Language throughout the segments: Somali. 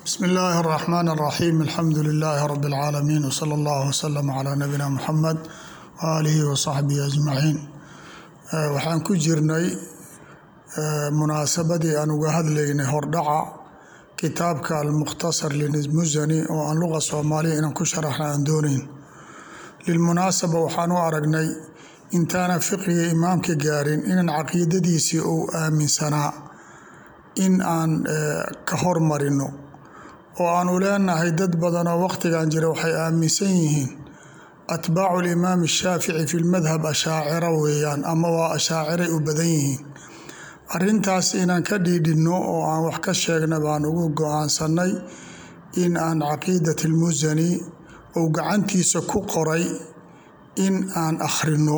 bsmi illaahi اraxmaan اraxiim alxamdu lilaahi rabi اlcaalamiin wsala allah wslama calaa nabiyina muxamed waaalihi wasaxbihi ajmaciin waxaan ku jirnay munaasabadii aan uga hadlaynay hordhaca kitaabka almukhtasar limusani oo aan luqa soomaaliya inaan ku sharaxna aan doonayn lilmunaasaba waxaan u aragnay intaana fiqiga imaamka gaarin inaan caqiidadiisii uu aaminsanaa in aan ka hormarino oo aanu leenahay dad badan oo wakhtigan jira waxay aaminsan yihiin atbaacu limaam shaafici fi lmadhab ashaacira weeyaan ama waa ashaaciray u badan yihiin arintaas inaan ka dhiidhinno oo aan wax ka sheegna baan ugu go-aansanay in aan caqiidat lmusani uu gacantiisa ku qoray in aan akhrino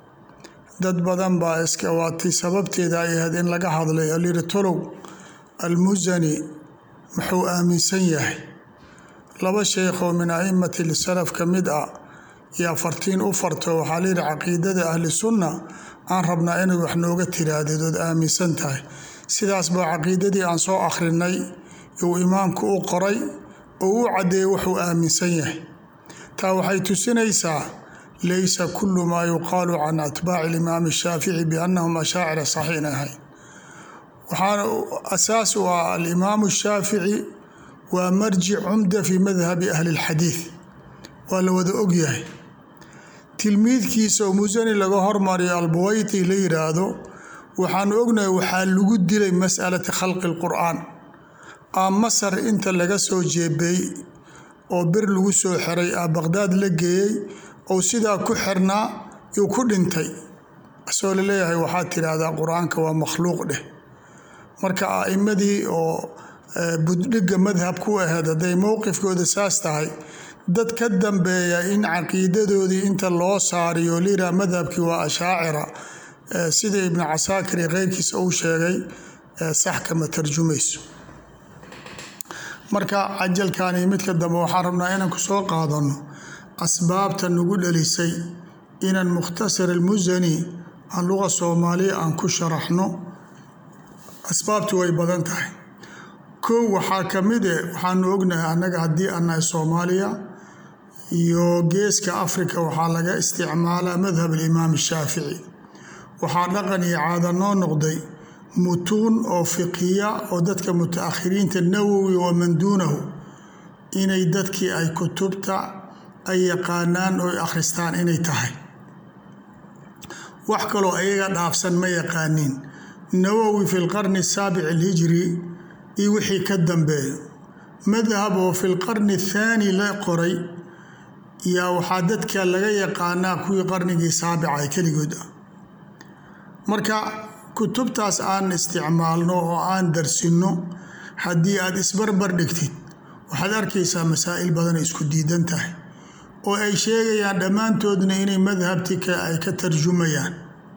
dad badan baa iska waatay sababteeda ay ahayd in laga hadlay alyiri tolow almusani muxuu aaminsan yahay laba sheekhoo min aimati salaf ka mid ah yaa fartiin u farto waxaa layidhi caqiidada ahli sunna aan rabnaa inay wax nooga tiraahdeed ood aaminsan tahay sidaas baa caqiidadii aan soo akhrinay uu imaamku u qoray oo u caddeeyey wuxuu aaminsan yahay taa waxay tusinaysaa laysa kullu maa yuqaalu can atbaaci alimaami shaafici biannahum ashaacira saxiin ahay waxaana asaas u ah alimaamu shaafici waa marjic cumda fi madhabi ahli اlxadiid waa la wada ogyahay tilmiidkiisa oo musani laga hormariyo albuwayti la yiraahdo waxaanu ognahay waxaa lagu dilay masalati khalqi اlqur'aan aa masar inta laga soo jeebay oo bir lagu soo xiray aa baqhdaad la geeyey ou sidaa ku xirnaa yuu ku dhintay asoo laleeyahay waxaad tidhaahdaa qur-aanka waa makhluuq dheh marka a'imadii oo buddhigga madhab ku aheyd hadday mowqifkooda saas tahay dad ka dambeeya in caqiidadoodii inta loo saariyo liraa madhabkii waa ashaacira sida ibnu casaakir iyo keyrkiisa uu sheegay sax kama tarjumayso marka cajalkan iyo midka dambe waxaan rabnaa inaan ku soo qaadano asbaabta nagu dhalisay inaan mukhtasar almusani aan luqa soomaaliya aan ku sharaxno asbaabtu way badan tahay kow waxaa ka mid e waxaanu ognahay annaga haddii aan nahay soomaaliya iyo geeska afrika waxaa laga isticmaalaa madhab alimaam shaafici waxaa dhaqan iyo caada noo noqday mutuun oo fiqiya oo dadka muta-akhiriinta nawowi wa man duunahu inay dadkii ay kutubta ay yaqaanaan oo akhristaan inay tahay wax kaloo ayaga dhaafsan ma yaqaaniin nawowi fi lqarni asaabic alhijri iyo wixii ka dambeeyo madhab oo fi lqarni athaani la qoray yaa waxaa dadka laga yaqaanaa kuwii qarnigii saabica keligood ah marka kutubtaas aan isticmaalno oo aan darsinno haddii aad isbarbar dhigtid waxaad arkaysaa masaa'il badanay isku diidan tahay oo ay sheegayaan dhammaantoodna inay madhabtika ay ka tarjumayaan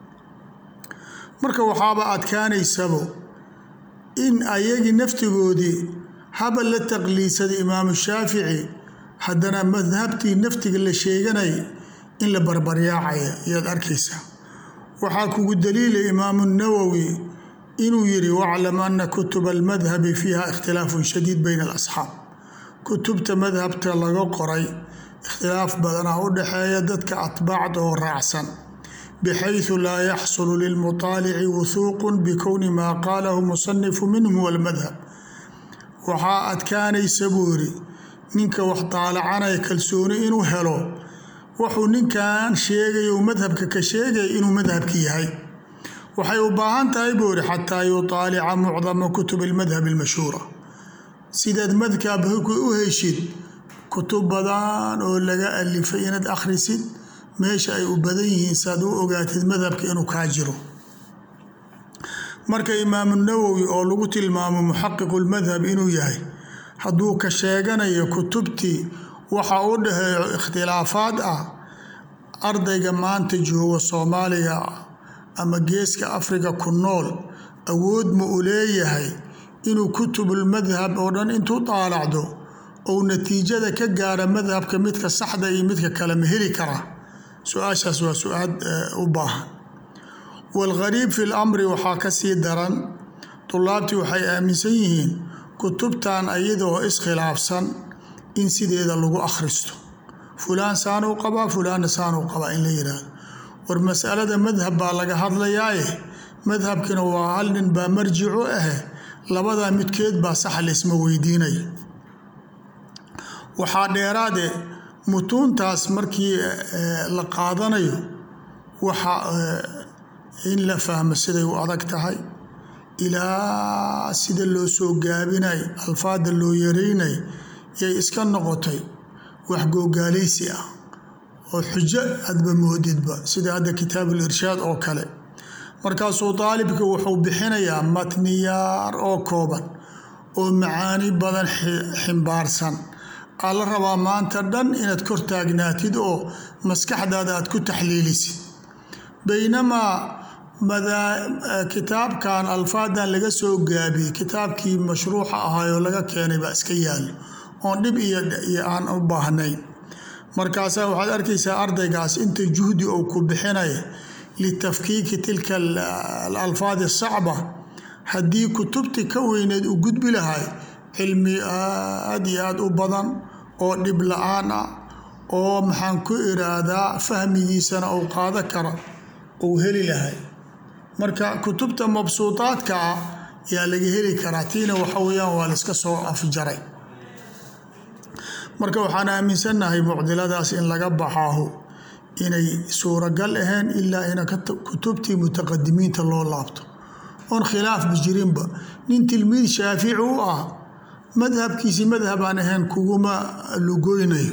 marka waxaaba adkaanaysabo in ayagii naftigoodii haba la taqliidsaday imaamu shaafici haddana madhabtii naftiga la sheeganay in la barbaryaacaya ayaad arkaysaa waxaa kugu daliilay imaamu nawowi inuu yiri waclam ana kutuba almadhabi fiiha ikhtilaafun shadiid bayna alasxaab kutubta madhabta laga qoray ikhtilaaf badanaa u dhexeeya dadka atbaacda oo raacsan bxayثu laa yaxsulu lilmuطaalici wuhuuq bikowni maa qaalahu musanifu minhum walmadhab waxaa adkaanaysa buu yiri ninka wax daalacanaya kalsooni inuu helo wuxuu ninkan sheegay u madhabka ka sheegaya inuu madhabki yahay waxay u baahan tahay buu yiri xataa yuطaalica mucdama kutub اlmadhab اlmashhuura sidaad madhabka u heshid kutub badan oo laga alifay inaad akhrisid meesha ay u badan yihiin saad u ogaatid madhabka inuu kaa jiro marka imaamu nawowi oo lagu tilmaamo muxaqiqu lmadhab inuu yahay hadduu ka sheeganayo kutubtii waxa u dhaheeyo ikhtilaafaad ah ardayga maanta jooga soomaaliya ama geeska afrika ku nool awood ma u leeyahay inuu kutubulmadhab oo dhan intuu daalacdo ou natiijada ka gaara madhabka midka saxda iyo midka kale ma heli karaa su-aashaas waa su-aal u baahan waalghariib fi lamri waxaa ka sii daran tulaabtii waxay aaminsan yihiin kutubtan iyadoo iskhilaafsan in sideeda lagu akhristo fulaan saanuu qabaa fulaanna saanuu qabaa in la yidhaahdo war masalada madhab baa laga hadlayaaye madhabkina waa hal nin baa marjicu ahe labadaa midkeed baa sax laysma weydiinaya waxaa dheeraade mutuuntaas markii la qaadanayo waxa in la fahmo siday u adag tahay ilaa sida loo soo gaabinay alfaada loo yareynay yay iska noqotay wax googaalaysi ah oo xujo adba moodidba sida hadda kitaabul irshaad oo kale markaasuu daalibka wuxuu bixinayaa matniyaar oo kooban oo macaani badan ximbaarsan aa la rabaa maanta dhan inaad kor taagnaatid oo maskaxdaada aad ku taxliilisid baynamaa kitaabkan alfaadan laga soo gaabiyey kitaabkii mashruuxa ahaayoo laga keenay baa iska yaalo oon dhib iyo aan u baahnayn markaasaa waxaad arkaysaa ardaygaas inta juhdi uu ku bixinaya litafkiiki tilka alalfaad asacba haddii kutubti ka weyneed u gudbi lahay cilmi aad iyo aad u badan oo dhib la-aan ah oo maxaan ku iraahdaa fahmigiisana uu qaado kara uu heli lahay marka kutubta mabsuudaadka ah yaa laga heli karaa tiina waxa weyaan waa layska soo afjaray marka waxaan aaminsannahay mucdiladaas in laga baxaahu inay suuragal ahayn ilaa ina kutubtii mutaqadimiinta loo laabto oon khilaafba jirinba nin tilmiid shaafici u ah madhabkiisi madhabaan ahayn kuguma lugoynayo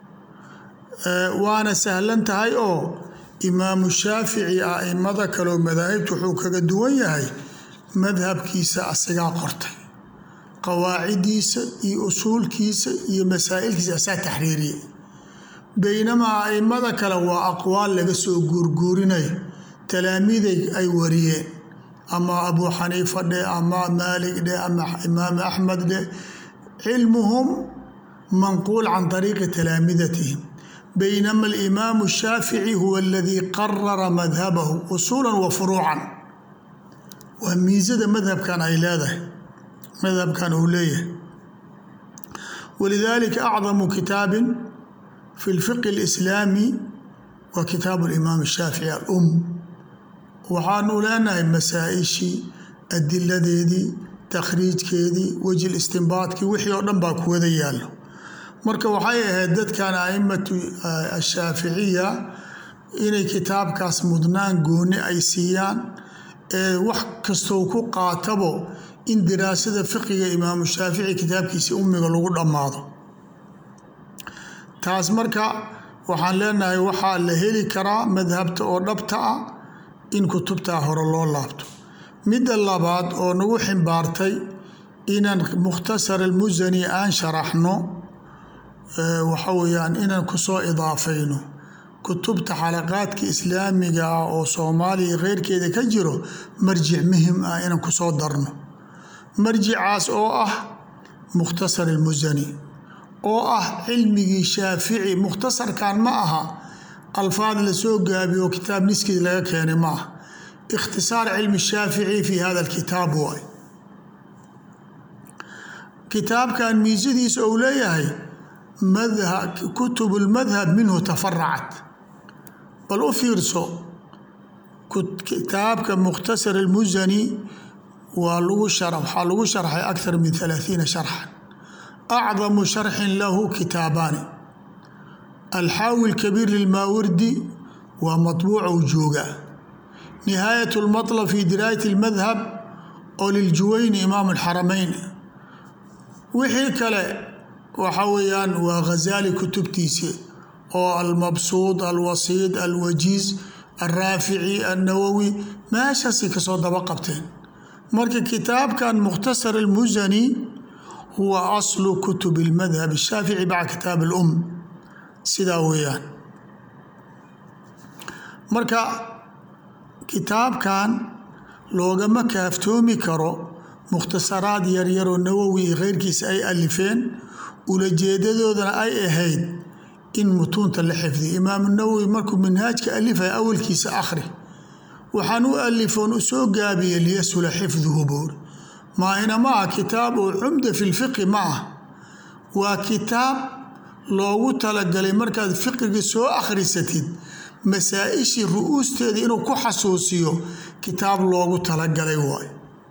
waana sahlan tahay oo imaamu shaafici aimada kaleo madaahibta wuxuu kaga duwan yahay madhabkiisa asagaa qortay qawaacidiisa iyo usuulkiisa iyo masaa'ilkiisa asaa taxriiriyay baynamaa aimada kale waa aqwaal laga soo guurguurinayo talaamiiday ay wariyeen ama abuu xaniifa dhe ama maalik dhe ama imaam axmed dhe cilmuhum manquul can طariiqi talaamidatihim baynama alimaamu shaafici huwa aladii qarara madhabahu usuula wa furuucan waa miisada madhabkan ay leedahay madhabkan uu leeyahay walidalika acdamu kitaabin fi lfiqi اlislaami wa kitaabu alimaam shaafici alum waxaanu leenahay masaa-ishii adiladeedii takhriijkeedii wejil istinbaadkii wixii oo dhan baa kuwada yaallo marka waxay ahayd dadkan aimatu ashaaficiya inay kitaabkaas mudnaan gooni ay siiyaan ee wax kastoo ku qaatabo in diraasada fiqiga imaamu shaafici kitaabkiisa ummiga lagu dhammaado taas marka waxaan leenahay waxaa la heli karaa madhabta oo dhabta ah in kutubtaa hore loo laabto midda labaad oo nagu ximbaartay inaan mukhtasar almusani aan sharaxno waxa weyaan inaan kusoo idaafayno kutubta xalaqaadka islaamiga ah oo soomaaliya keyrkeeda ka jiro marjic muhim ah inaan kusoo darno marjicaas oo ah mukhtasar almusani oo ah cilmigii shaafici mukhtasarkan ma aha alfaad lasoo gaabiyo oo kitaab niskiis laga keenay ma aha ikhtisaar cilmi shaafici fi hada alkitaab waay kitaabkan miisadiisa ou leeyahay kutub lmadhab minhu tafaracat bal u fiirso kitaabka mukhtasar almusani waa lagu waxaa lagu sharxay akthar min halaathiina sharxan acdamu sharxin lahu kitaabaani alxaawi lkabiir lilmaawardi waa matbuucow jooga nihaayat lmatlab fi diraayat lmadhab oo liljuwayni imaam alxaramayn wixii kale waxa weeyaan waa ghazaali kutubtiisi oo almabsuud alwasiid alwajiiz alraafici alnawowi meeshaasay kasoo daba qabteen marka kitaabkan mukhtasar almusani huwa aslu kutub almadhab ashaafici bacda kitaab alum sidaa weeyaan marka kitaabkan loogama kaaftoomi karo mukhtasaraad yaryaroo nawowi iyo keyrkiisa ay alifeen ulajeedadoodana ay ahayd in mutuunta la xifdiyo imaamu nawowi markuu minhaajka alifaya awalkiisa akhri waxaan u alifoon u soo gaabiyey liyashula xifduhu buuri maahina ma ah kitaab oo cumda fi lfiqi ma ah waa kitaab loogu talagalay markaad fiqiga soo akhrisatid masaa-ishii ru-uusteeda inuu ku xasuusiyo kitaab loogu talagalay waay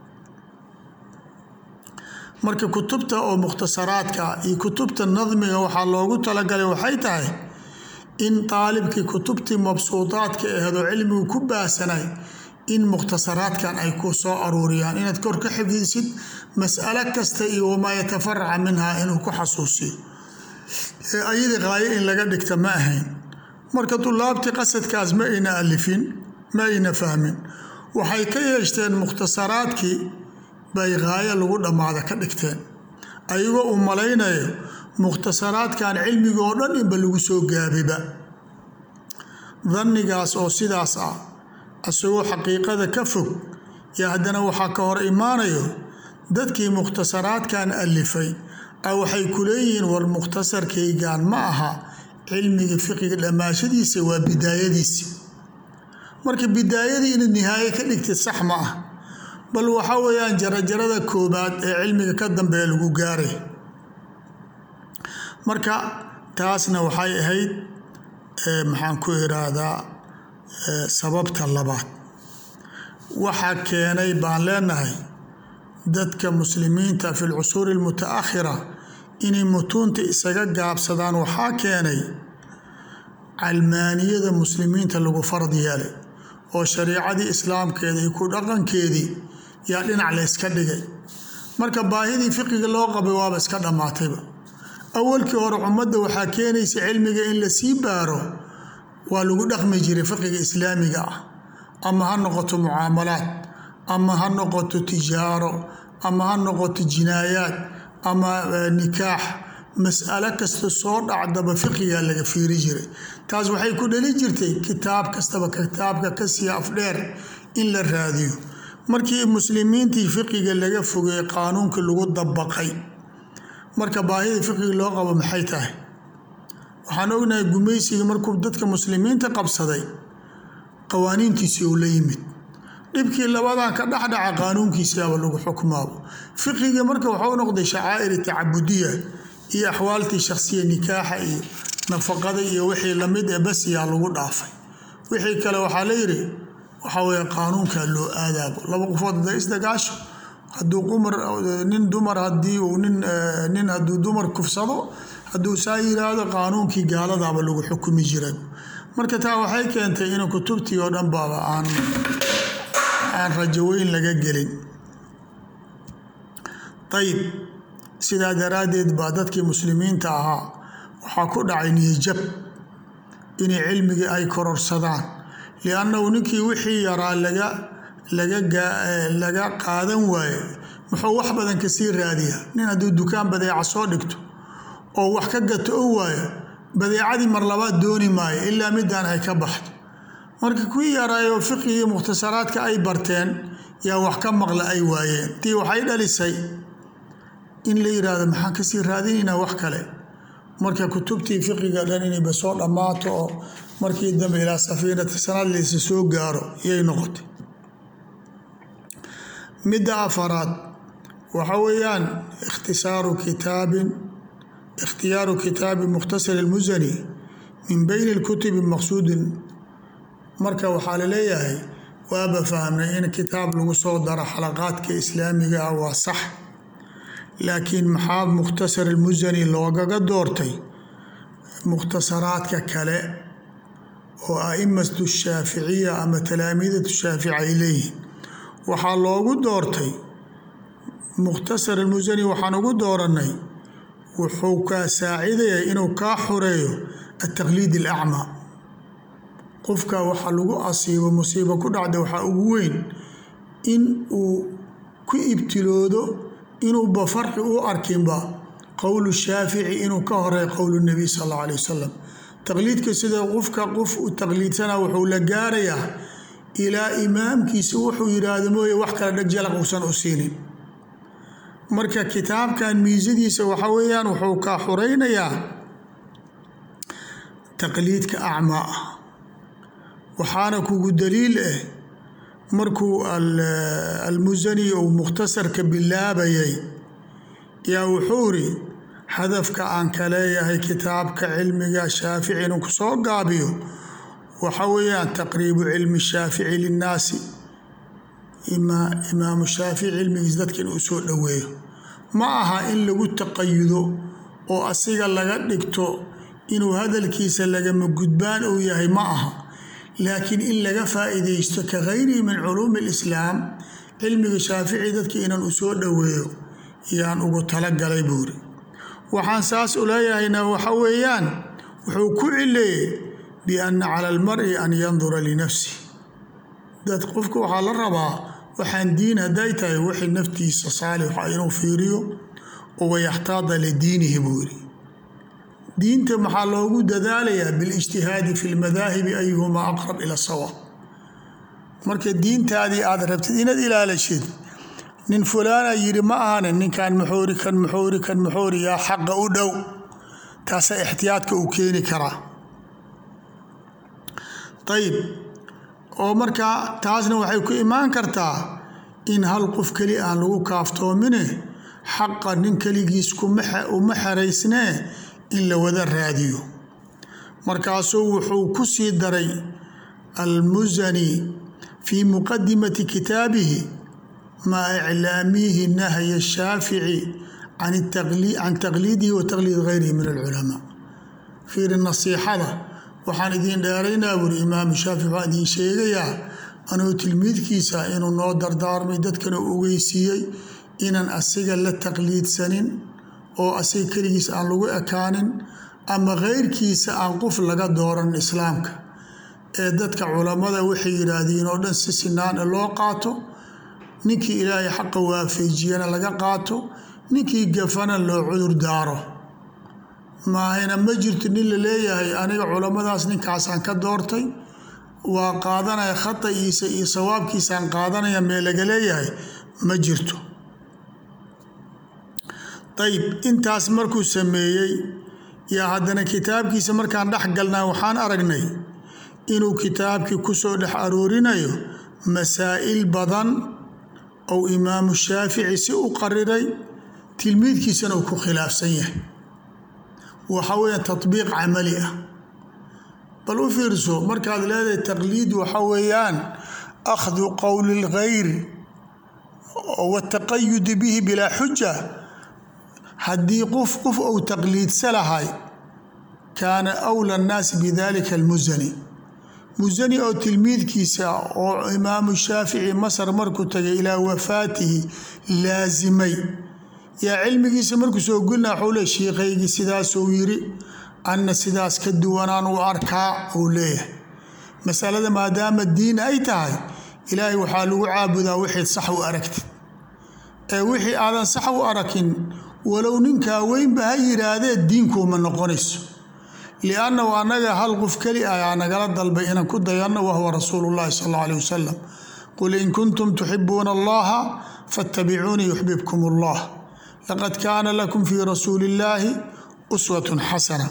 marka kutubta oo mukhtasaraadka iyo kutubta nadmiga waxaa loogu talagalay waxay tahay in daalibkii kutubtii mabsuudaadka aheedoo cilmigu ku baasanay in mukhtasaraadkan ay ku soo aruuriyaan inaad kor ka xifdisid mas'alo kasta iyo wamaa yatafaraca minhaa inuu ku xasuusiyo ee ayadii qaayo in laga dhigta ma ahayn marka dulaabtii qasadkaas ma ayna alifin ma ayna fahmin waxay ka yeeshteen mukhtasaraadkii bay qaayo lagu dhammaada ka dhigteen ayagoo uu malaynayo mukhtasaraadkan cilmiga oo dhan inba lagu soo gaabiba dannigaas oo sidaas ah isagoo xaqiiqada ka fog yo haddana waxaa ka hor imaanayo dadkii mukhtasaraadkan alifay a waxay ku leeyihiin war mukhtasarkaygan ma aha cilmiga fiqiga dhammaashadiisa waa bidaayadiisi marka bidaayadii inaad nihaaye ka dhigtid sax ma ah bal waxa weeyaan jarajarada koobaad ee cilmiga ka dambeeya lagu gaaray marka taasna waxay ahayd maxaan ku iraahdaa sababta labaad waxaa keenay baan leenahay dadka muslimiinta fi lcusuuri almutaakhira inay mutuunta isaga gaabsadaan waxaa keenay calmaaniyada muslimiinta lagu fard yeelay oo shariicadii islaamkeeda iyo ku dhaqankeedii yaa dhinac la yska dhigay marka baahidii fiqiga loo qabay waaba iska dhammaatayba awalkii hore ummadda waxaa keenaysa cilmiga in lasii baaro waa lagu dhaqmi jiray fiqiga islaamiga ah ama ha noqoto mucaamalaad ama ha noqoto tijaaro ama ha noqoto jinaayaad ama nikaax mas'alo kasta soo dhacdaba fiqigaa laga fiiri jiray taas waxay ku dhali jirtay kitaab kastaba kitaabka kasii afdheer in la raadiyo markii muslimiintii fiqiga laga fogeeyey qaanuunka lagu dabaqay marka baahida fiqiga loo qabo maxay tahay waxaan ognahay gumaysiga markuu dadka muslimiinta qabsaday qawaaniintiisii uu la yimid dhibkii labadan ka dhexdhaca qaanuunkiisiaba lagu xukmaabo fiqiga marka waxau noqday shacaa'iri tacabudiya iyo axwaaltii shakhsiya nikaaxa iyo nafaqada iyo wixii lamid ee basiyaa lagu dhaafay wixii kale waxaa la yidhi waxaa weeye qaanuunkaa loo aadaabo laba qofood hadday isdagaasho hadduu qumar nin dumar haddii uu nin nin hadduu dumar kufsado hadduu saa yiraahdo qaanuunkii gaaladaaba lagu xukumi jiray marka taa waxay keentay in kutubtii oo dhan baaba aan aan rajaweyn laga gelin ayib sidaa daraaddeed baa dadkii muslimiinta ahaa waxaa ku dhacay niyajab inay cilmigii ay kororsadaan liannahu ninkii wixii yaraa laga laga qaadan waaye muxuu wax badan kasii raadiyaa nin hadduu dukaan badeeca soo dhigto oo wax ka gato o waayo badeecadii mar labaad dooni maayo ilaa midaan ay ka baxdo marka kuwii yaraayo fiqigii mukhtasaraadka ay barteen yaa wax ka maqla ay waayeen tii waxay dhalisay in la yiraahdo maxaan kasii raadinaynaa wax kale marka kutubtii fiqiga dhan inayba soo dhammaato oo markii dambe ilaa safiinati sanad laysa soo gaaro yay noqotay midda afaraad waxa weeyaan ikhtisaaru kitaabin ikhtiyaaru kitaabi mukhtasar ilmusani min beyni lkutubi maqsuudin marka waxaa laleeyahay waaba fahmnay in kitaab lagu soo daro xalaqaadka islaamiga ah waa sax laakiin maxaa mukhtasar ilmusani loogaga doortay mukhtasaraadka kale oo aimatu shaaficiya ama talaamiidatu shaafici ay leeyihiin waxaa loogu doortay mukhtasar ilmusani waxaan ugu dooranay wuxuu kaa saacidaya inuu kaa xoreeyo ataqliid alacmaa qofka waxa lagu asiibo musiibo ku dhacda waxaa ugu weyn in uu ku ibtiloodo inuuba farqi u arkinba qowlu shaafici inuu ka horeeyo qowlu nabiy sal alla alay wasalam taqliidka sida qofka qof u taqliidsana wuxuu la gaarayaa ilaa imaamkiisa wuxuu yidhaahdo mooye wax kale dheg jalaq uusan u siinin marka kitaabkan miisadiisa waxa weeyaan wuxuu kaa xuraynayaa taqliidka acmaa ah waxaana kugu daliil ah markuu almusani uu mukhtasarka bilaabayay yaa wuxuu iri hadafka aan ka leeyahay kitaabka cilmiga shaafici inuu kusoo gaabiyo waxa weeyaan taqriibu cilmi shaafici linnaasi imaamu shaafici cilmigiis dadka inuu soo dhoweeyo ma aha in lagu taqayudo oo asiga laga dhigto inuu hadalkiisa lagama gudbaan uu yahay ma aha laakiin in laga faa'iidaysto ka gayrihi min culuumi alislaam cilmiga shaafici dadka inaan u soo dhoweeyo yaan ugu talagalay buuri waxaan saas u leeyahayna waxa weeyaan wuxuu ku cileeyey bianna cala almari an yandura linafsi dad qofka waxaa la rabaa waxaan diin hadday tahay wixii naftiisa saalixa inuu fiiriyo oo wayaxtaada lidiinihi buu yidhi diinta maxaa loogu dadaalayaa bilijtihaadi fi lmadaahibi ayuhumaa aqrab ila sawaab marka diintaadii aad rabtid inaad ilaalishid nin fulaana yidhi ma ahane ninkan maxoori kan maxoori kan maxoori yaa xaqa u dhow taasa ixtiyaadka uu keeni karaa ayib oo markaa taasna waxay ku imaan kartaa in hal qof keli aan lagu kaaftoomine xaqa nin keligiis uma xeraysnee in la wada raadiyo markaasuu wuxuu ku sii daray almusani fii muqadimati kitaabihi maa iclaamihi nahya shaafici can taqliidihi wa taqliid gayrihi min alculamaa fiiri nasiixada waxaan idiin dheeraynaa buuri imaamu shaafici waxaan idiin sheegayaa anuu tilmiidkiisa inuu noo dardaarmay dadkana ogeysiiyey inaan asiga la taqliidsanin oo asiga keligiis aan lagu ekaanin ama keyrkiisa aan qof laga dooran islaamka ee dadka culammada waxay yidhaahdiin oo dhan si sinaana loo qaato ninkii ilaahay xaqa waafeejiyana laga qaato ninkii gafana loo cudur daaro maahayna ma jirto nin la leeyahay aniga culammadaas ninkaasaan ka doortay waa qaadanaya khata'iisa iyo sawaabkiisaan qaadanaya mee laga leeyahay ma jirto ayib intaas markuu sameeyey yaa haddana kitaabkiisa markaan dhex galnaa waxaan aragnay inuu kitaabkii kusoo dhex aroorinayo masaa'il badan ou imaamu shaafici si u qariray tilmiidkiisana uu ku khilaafsan yahay waxa weeyaan tatbiiq camali ah bal u fiirso markaad leedahay taqliid waxa weeyaan akhdu qowli lgayr wataqayudi bihi bilaa xuja haddii qof qof ou taqliidsa lahay kaana awla annaasi bidalika almusani musani oo tilmiidkiisa oo imaamu shaafici masar markuu tagay ilaa wafaatihi laasimay yaa cilmigiisa markuu soo gulna waxuu le shiikaygii sidaasuu yiri anna sidaas ka duwanaan u arkaa uu leeyahay masalada maadaama diin ay tahay ilaahay waxaa lagu caabudaa wixii sax u aragtid ee wixii aadan sax u arakin walow ninkaa weynba ha yidhaahdee diinkuuma noqonayso liannahu annaga hal qof keli ayaa nagala dalbay inaan ku dayanno wahuwa rasuulu llahi sal alla alih wasalam qul in kuntum tuxibuuna allaha fattabicuunii yuxbibkum allah laqad kaana lakum fii rasuuli illaahi uswatun xasana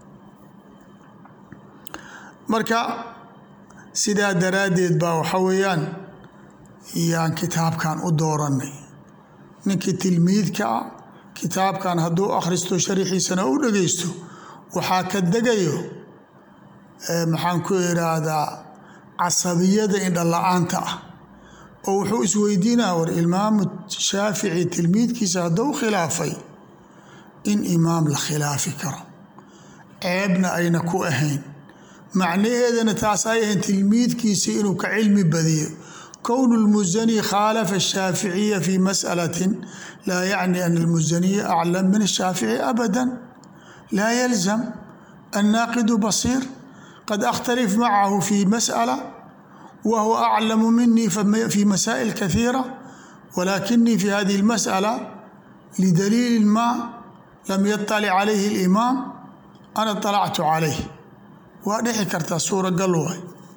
marka sidaa daraaddeed baa waxa weeyaan yaan kitaabkan u doorannay ninkii tilmiidka ah kitaabkan hadduu akhristo sharixiisana u dhagaysto waxaa ka degayo maxaan ku idhaahdaa casabiyada indhala-aanta ah oo wuxuu isweydiinaya war imaamu shaafici tilmiidkiisa hadduu khilaafay in imaam la khilaafi karo ceebna ayna ku ahayn macnaheedana taas ay ahayn tilmiidkiisa inuu ka cilmi badiyo kownu lmusani khaalafa ashaaficiya fi mas'alatin laa yacni ana almusaniya aclam min ashaafici abada laa yalzam annaaqidu basiir qad akhtalif macahu fi mas'ala wa huwa aclamu minii fi masaa'il kahiira walakinii fi hadihi اlmas'ala lidaliili ma lam yaطalic calayhi اlimaam ana طalactu calayh waa dhixi kartaa suuragal waay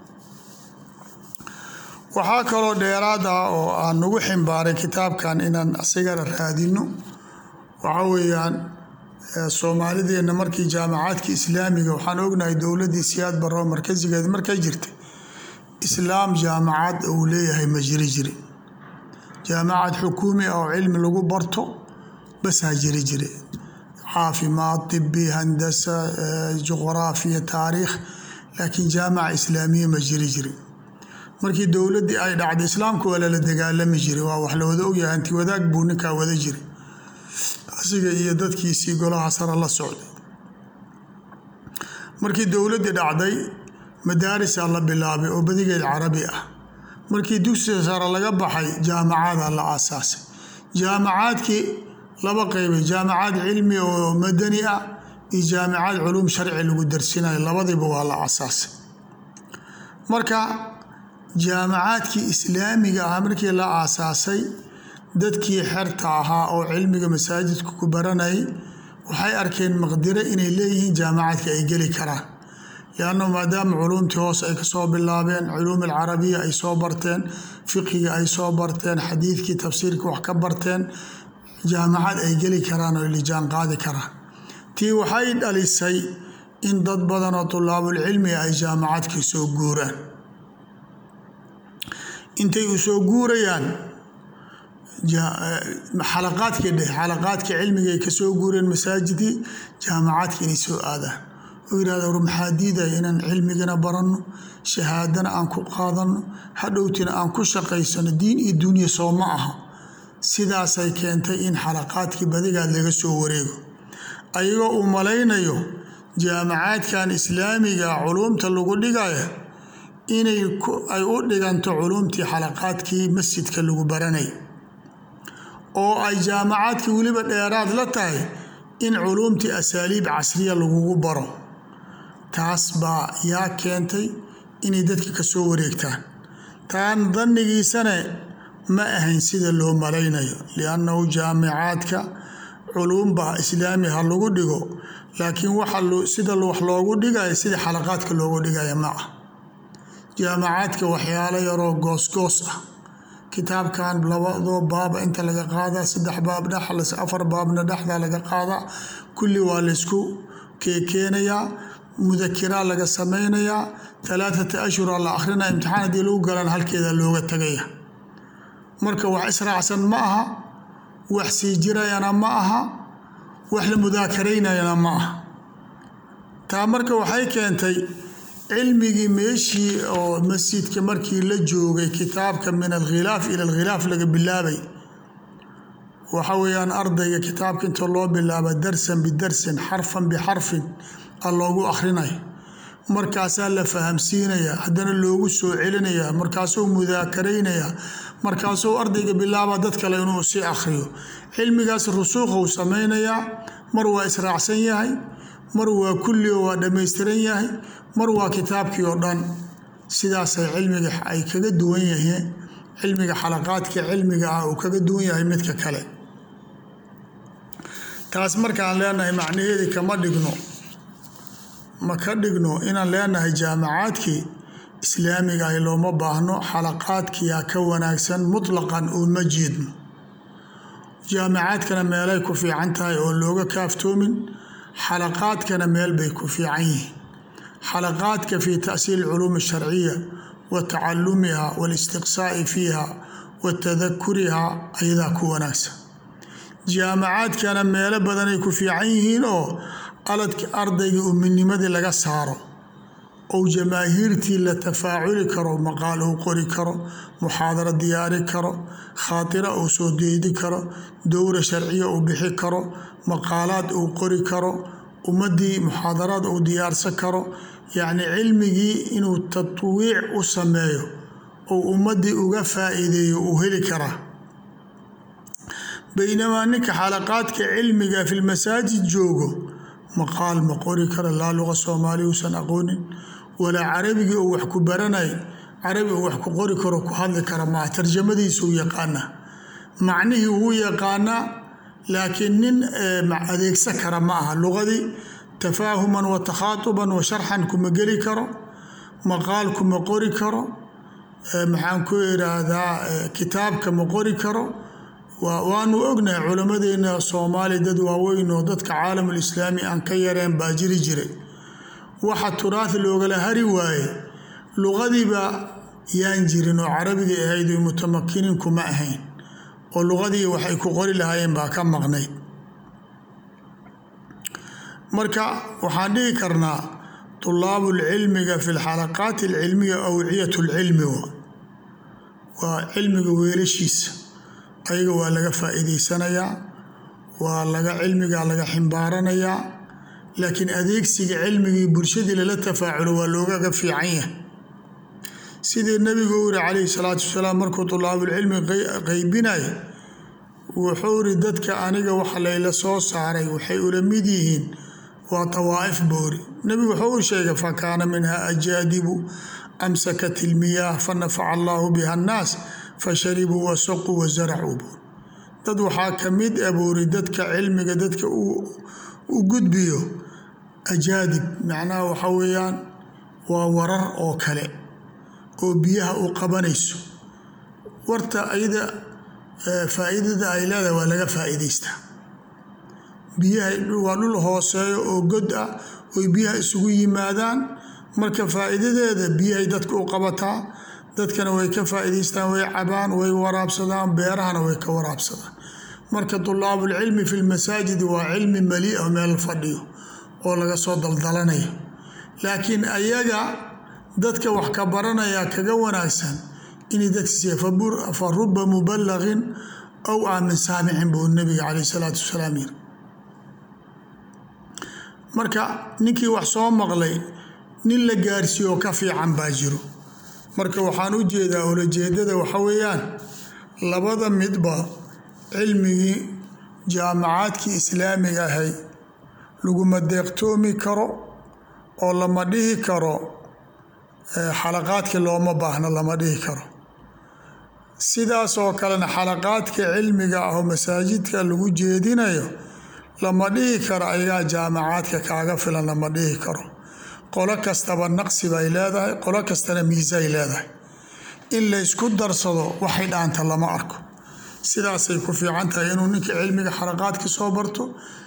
waxaa kaloo dheeraad ah oo aan nagu ximbaaray kitaabkan inaan asigana raadino waxa weeyaan soomaalideenna markii jaamacaadka islaamiga waxaan ognahay dowladdii siyaad barro markasigeed markay jirtay islaam jaamacad uu leeyahay ma jiri jiri jaamacad xukuumi ah oo cilmi lagu barto basaa jiri jire caafimaad tibi handasa juqraafiya taariikh laakiin jaamaca islaamiya ma jiri jiri markii dowladdii ay dhacday islaamku waa lala dagaalami jiray waa wax la wada ogyahay anti wadaag buu ninkaa wada jiray asiga iyo dadkiisii golaha sare la socday markii dowladdii dhacday madaarisaa la bilaabay oo badigeed carabi ah markii dugsiga sare laga baxay jaamacada la aasaasay jaamacaadkii laba qeybay jaamacaad cilmi oo madani ah iyo jaamicaad culuum sharci lagu darsinayo labadiiba waa la aasaasay marka jaamacaadkii islaamiga ah markii la aasaasay dadkii xerta ahaa oo cilmiga masaajidka ku baranayay waxay arkeen maqdiro inay leeyihiin jaamacaadka ay geli karaan lianna maadaama culuumtii hoos ay kasoo bilaabeen culuum alcarabiya ay soo barteen fiqiga ay soo barteen xadiidkii tafsiirka wax ka barteen jaamacad ay geli karaan oo lijaan qaadi karaan tii waxay dhalisay in dad badan oo tulaabulcilmiga ay jaamacadkii soo guuraan intay u soo guurayaan xalaqaadkii dheh xalaqaadka cilmiga ay kasoo guureen masaajidkii jaamacaadka inay soo aadaan oo yidhahda war maxaa diidaya inaan cilmigana baranno shahaadana aan ku qaadanno hadhowtina aan ku shaqaysano diin iyo dunya soo ma aha sidaasay keentay in xalaqaadkii badigaad laga soo wareego ayagoo uu malaynayo jaamacaadkan islaamiga culuumta lagu dhigaya inay ay u dhiganto culuumtii xalaqaadkii masjidka lagu baranay oo ay jaamacaadkii weliba dheeraad la tahay in culuumtii asaaliib casriya lagugu baro taas baa yaa keentay inay dadka ka soo wareegtaan taan dannigiisane ma ahayn sida loo malaynayo liannahu jaamicaadka culuumba islaami ha lagu dhigo laakiin waxa sida wax loogu dhigayo sida xalaqaadka loogu dhigaya ma ah jaamacaadka waxyaalo yaroo goosgoos ah kitaabkan labadoo baaba inta laga qaadaa saddex baab dhex afar baabna dhexda laga qaadaa kulli waa laysku keekeenayaa mudakiraa laga sameynayaa alaaata ashhura la akrinaya imtixaan haddii lagu galan halkeeda looga tagaya marka wax israacsan ma aha wax sii jirayana ma aha wax la mudaakaraynayana ma aha taa marka waxay keentay cilmigii meeshii oo masjidka markii la joogay kitaabka min alkhilaaf ila alkhilaaf laga bilaabay waxa weeyaan ardayga kitaabka inta loo bilaaba darsan bidarsin xarfan bixarfin a loogu akhrinayo markaasaa la fahamsiinaya haddana loogu soo celinaya markaasuu mudaakaraynaya markaasuu ardayga bilaaba dad kale inuu sii akhriyo cilmigaas rusuukhuu samaynayaa mar waa israacsan yahay mar waa kulli oo waa dhammaystiran yahay mar waa kitaabkii oo dhan sidaasay cilmiga ay kaga duwan yihiin cilmiga xalaqaadka cilmiga ah uu kaga duwan yahay midka kale taas markaan leenahay macnaheedii kama dhigno ma ka dhigno inaan leenahay jaamacaadkii islaamiga ay looma baahno xalaqaadkiyaa ka wanaagsan mutlaqan oo ma jeedno jaamacaadkana meelay ku fiican tahay oo looga kaaftoomin xalaqaadkana meel bay ku fiican yihiin xalaqaadka fii ta'siil culuum sharciya wa tacalumiha waalistiqsaa'i fiiha wa tadakuriha ayadaa ku wanaagsan jaamacaadkana meelo badanay ku fiican yihiin oo aladka ardayga uminimadii laga saaro ou jamaahiirtii la tafaaculi karo maqaal uu qori karo muxaadaro diyaari karo khaatira uu soo deedi karo dowra sharciya uu bixi karo maqaalaad uu qori karo ummadii muxaadaraad uu diyaarsan karo yacni cilmigii inuu tatwiic u sameeyo ou ummadii uga faa'iideeyo uu heli karaa baynamaa ninka xalaqaadka cilmiga fi lmasaajid joogo maqaal ma qori karo laa luqa soomaaliya uusan aqoonin walaa carabigii uu wax ku baranay carabi uu wax ku qori karo ku hadli kara maaha tarjamadiisuu yaqaanaa macnihii wuu yaqaanaa laakiin nin adeegsan kara ma aha luqadii tafaahuman wa takhaatuban wa sharxan kuma geli karo maqaal kuma qori karo maxaan ku iraahdaa kitaabka ma qori karo waanu ognahay culammadeena soomaaliya dad waaweyn oo dadka caalamulislaami aan ka yareen baa jiri jiray waxa turaah loogala hari waaye luqadiiba yaan jirin oo carabigii ahayd oy mutamakiniin kuma ahayn oo luqadii waxay ku qori lahaayeen baa ka maqnayd marka waxaan dhihi karnaa tulaabu lcilmiga fi lxalaqaati alcilmiya awciyat lcilmi waa cilmiga weelashiisa ayaga waa laga faa'iideysanayaa waa laga cilmigaa laga ximbaaranayaa laakiin adeegsiga cilmigii bulshadii lala tafaaculo waa loogaga fiican yahay sidii nabigu u yiri calayhi salaatu wasalaam markuu tulaabulcilmi qeybinaya wuxuu iri dadka aniga waxa layla soo saaray waxay ula mid yihiin waa tawaa'if boori nebigu wuxuu u sheegay fakaana minha ajaadibu amsakat ilmiyaah fanafaca allaahu biha annaas fasharibuu wasaquu wasaracuu buur dad waxaa ka mid a buuri dadka cilmiga dadka u gudbiyo ajaadib macnaha waxa weeyaan waa warar oo kale oo biyaha u qabanayso warta ayada faa'iidada ay leedahay waa laga faa'iidaystaa biyaha waa dhul hooseeyo oo god ah oy biyaha isugu yimaadaan marka faa'iidadeeda biyahay dadka u qabataa dadkana way ka faa'iidaystaan way cabaan way waraabsadaan beerahana way ka waraabsadaan marka tulaabulcilmi fi lmasaajidi waa cilmi mali ah meel fadhiyo oo laga soo daldalanayo laakiin ayaga dadka wax ka baranaya kaga wanaagsan inay dadkasiiya fa ruba mubalagin aw aamin saamicin buu nabiga caleyh salaatu wasalaam yiri marka ninkii wax soo maqlay nin la gaarsiiyo oo ka fiican baa jiro marka waxaan u jeedaa ulajeedada waxa weeyaan labada midba cilmigii jaamacaadkii islaamiga ahay laguma deeqtoomi karo oo lama dhihi karo xalaqaadkii looma baahno lama dhihi karo sidaas oo kalena xalaqaadka cilmiga ah oo masaajidka lagu jeedinayo lama dhihi karo ayagaa jaamacaadka kaaga filan lama dhihi karo qolo kastaba naqsi bay leedahay qolo kastana miisay leedahay in laysku darsado waxay dhaanta lama arko sidaasay ku fiican tahay inuu ninka cilmiga xalaqaadka soo barto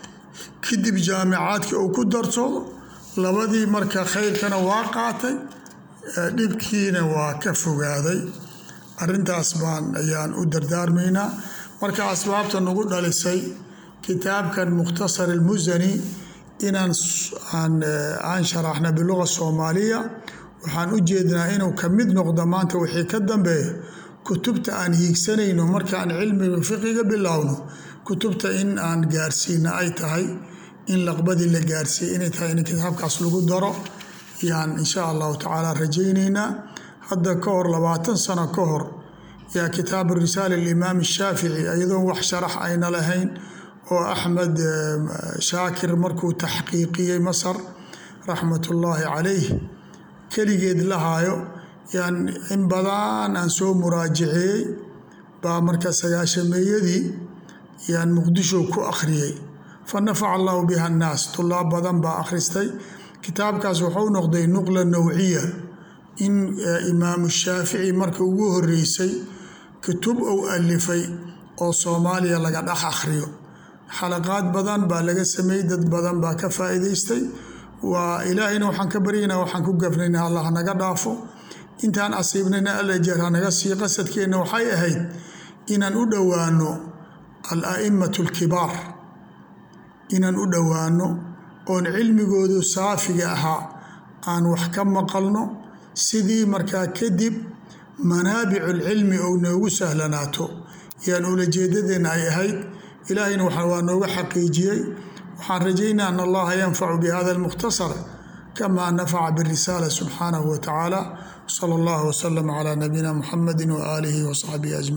kadib jaamicaadka uu ku darsado labadii marka khayrkana waa qaatay dhibkiina waa ka fogaaday arintaas baan ayaan u dardaarmaynaa marka asbaabta nagu dhalisay kitaabkan mukhtasar ilmusani inaan aan sharaxna biluga soomaaliya waxaan u jeednaa inuu ka mid noqdo maanta wixii ka dambeeya kutubta aan hiigsanayno markaan cilmiga fiqiga bilowno kutubta in aan gaarsiina ay tahay in laqbadii la gaarsiiya inay tahay in kitaabkaas lagu daro yaan insha allahu tacaala rajaynaynaa hadda ka hor labaatan sano ka hor yaa kitaabu risaala alimaam shaafici iyadoon wax sharax ayna lahayn oo axmed shaakir markuu taxqiiqiyey masar raxmatullaahi calayh keligeed lahaayo yaan in badan aan soo muraajaceeyey baa marka sagaashameeyadii yaan muqdisho ku akhriyey fa nafaca allahu biha annaas tulaab badan baa akhristay kitaabkaas wuxuu noqday nuqla nawciya in imaamu shaafici marka ugu horeysay kutub uu alifay oo soomaaliya laga dhex akhriyo xalaqaad badan baa laga sameeyey dad badan baa ka faa'iidaystay waa ilaahayna waxaan ka baryaynaa waxaan ku gafnayna allah hanaga dhaafo intaan asiibnayna alajeer hanaga sii qasadkeenna waxay ahayd inaan u dhowaano al a'immatu alkibaar inaan u dhowaano oon cilmigoodu saafiga ahaa aan wax ka maqalno sidii markaa kadib manaabiculcilmi ou noogu sahlanaato yaan ulajeedadeenna ay ahayd ilaahayna waa nooga xaqiijiyey waxaan rajaynaa an allaha yanfacu bihada almukhtasar kama nafaca birisaala subxaanahu wa tacaala sala allahu wasalam calaa nabiyina muxamedi waaalihi wasaxbihi ajmaciin